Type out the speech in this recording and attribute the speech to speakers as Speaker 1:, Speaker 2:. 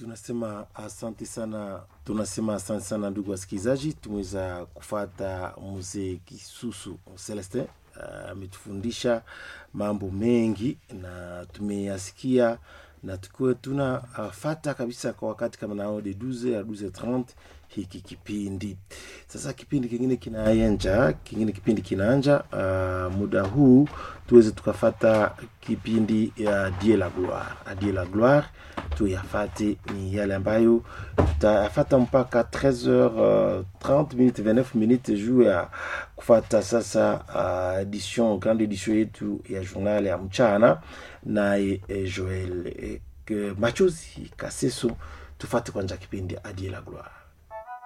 Speaker 1: tunasema asante sana, tunasema asante sana ndugu wasikilizaji. Tumeweza kufata mzee Kisusu Celestin ametufundisha mambo mengi na tumeyasikia na tukiwa tunafata kabisa kwa wakati kama nao de 12 a 12:30 hiki kipindi sasa. Kipindi kingine kinaanja, kingine kipindi kinaanja. Uh, muda huu tuweze tukafata kipindi ya Die la Gloire. Die la Gloire tuyafate ni yale ambayo tutayafata mpaka 13h30 minutes 29 minutes juu ya kufata sasa uh, edition grande edition yetu ya journal ya mchana naye eh, Joel eh, Machozi Kaseso. Tufate kwanza kipindi Adie la Gloire.